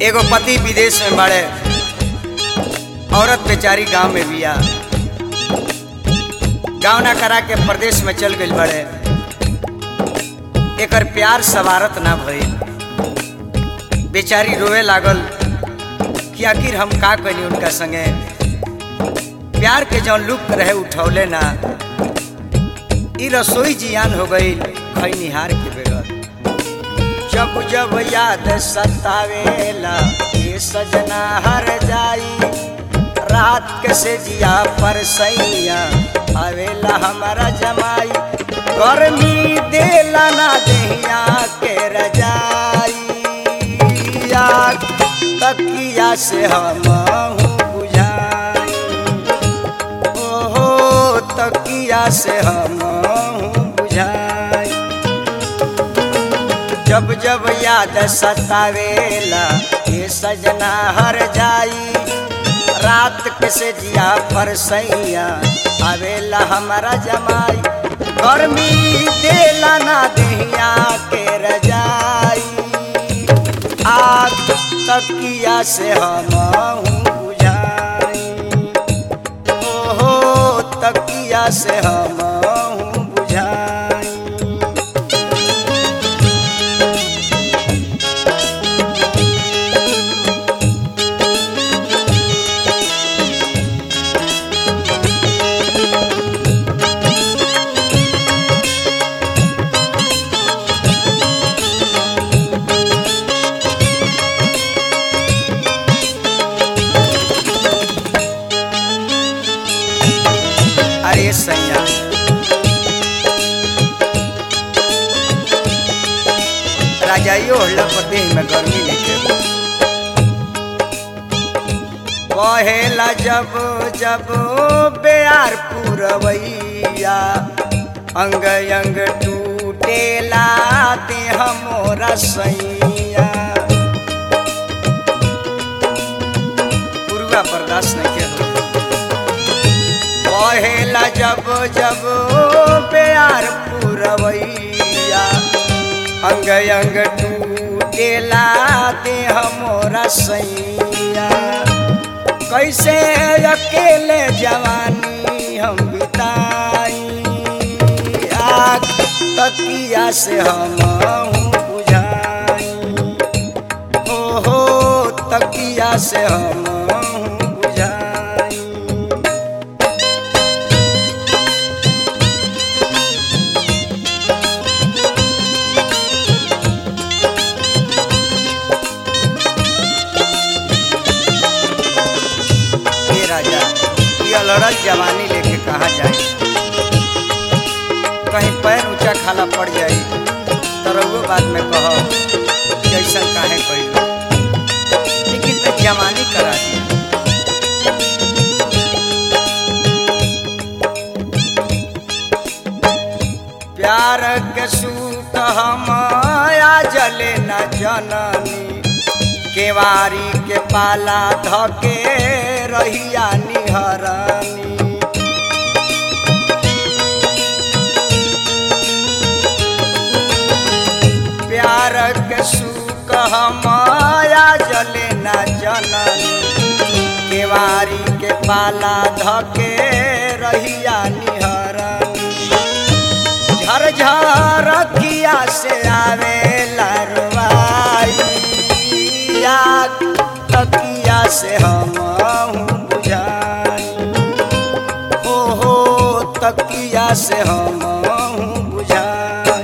एगो पति विदेश में बड़े औरत बेचारी गांव में बिया गाँव ना करा के प्रदेश में चल गई बड़े एकर प्यार सवारत ना भइल बेचारी रोए लागल कि आखिर हम का करी उनका संगे प्यार के जौन लुक रहे उठौले ना ई रसोई जियान हो गई खैनिहार के बेगर जब जब याद सतावेला ये सजना हर जाई रात के से जिया पर सैया आवेला हमारा जमाई गर्मी देला ना देहिया के रजाई आग तकिया से हम बुझाई ओहो तकिया से हम बुझाई जब जब याद सतावेला ये सजना हर जाई रात के से जिया पर सैया आवेला हमारा जमाई गर्मी देला ना देहिया के रजाई आग तकिया से हम बुझाई ओहो तकिया से हम बुझाई अरे सैया राजाइयो हल्ला पर देह में गर्मी लेके कहेला जब जब बेयार पुरवैया अंग अंग टूटेला देह मोरा सैया पुरुआ बर्दाश्त नहीं के हो कहेला जब जब प्यार पुरवैया अंग अंग टूटेला देह मोरा सैया कैसे अकेले जवानी हम बिताई आग तकिया से हम बुझाई ओहो तकिया से हम बुझाई हे राजा ये लड़ल जवानी लेके कहा जाए कहीं पैर ऊंचा खाला पड़ जाए तो रउओ बाद में कहो कि ऐसा काहे कइलो लेकिन तो जवानी करा दिया प्यार के सूत हम जले न जननी केवारी के पाला धके रहिया निहरनी प्यार के सुख हमाया जले न जननी केवारी के पाला धके रहिया निहरनी झरझर किया से आवे लरवाई तकिया से हम बुझाई ओहो तकिया से हम बुझाई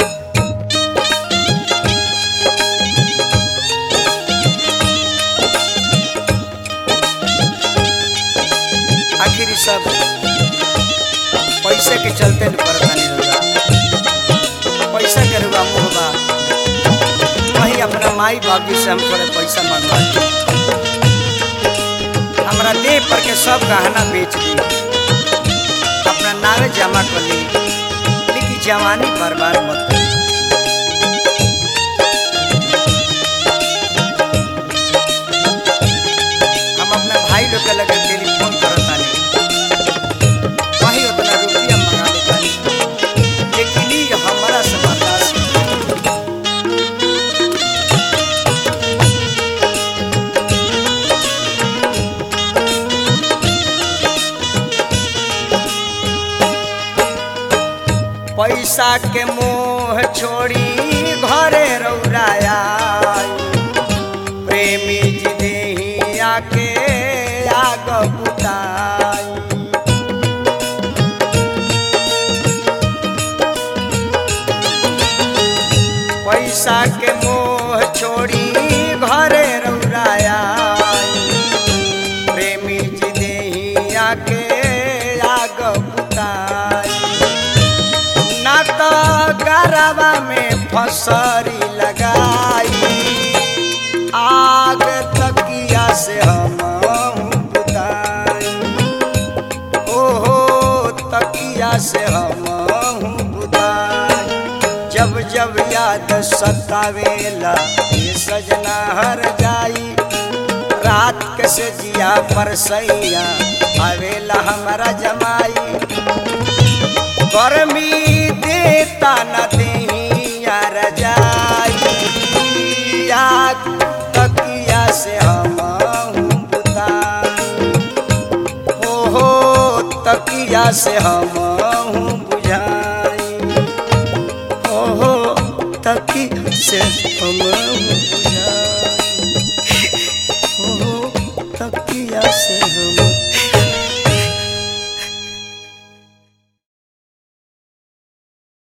आखिर ई सब पैसे के चलते न परेशानी होगा पैसा के रुआ मुँह बा वही अपना माई बाबू से हम थोड़े पैसा मंगवा हमरा देह पर के सब गहना बेच दी अपना नावे जमा कर ली लेकिन जवानी बर्बाद मत करी हम अपना भाई लोग के लगे टेलीफोन करत तानी वही उतना रुपया मंगा लेता लेकिन ई हमरा से बर्दाश्त नहीं। पैसा के मोह छोड़ी घरे रौराया प्रेमी जी देही आके आग बुताई पैसा के मोह छोड़ी घरे रौराया प्रेमी जी देही आके आग बुताई ना तो गरबा में फसरी लगाई आग तकिया से हम बुताई ओहो तकिया से हम बुताई जब जब याद सतावेला ये सजना हर जाई रात के से जिया पर सैया आवेला हमारा जमाई गर्मी देता न देहिया रजाई याद तकिया से हम बुताई हो हो तकिया से हम बुझाई हो हो तकिया से हम बुझाई हो हो तकिया से हम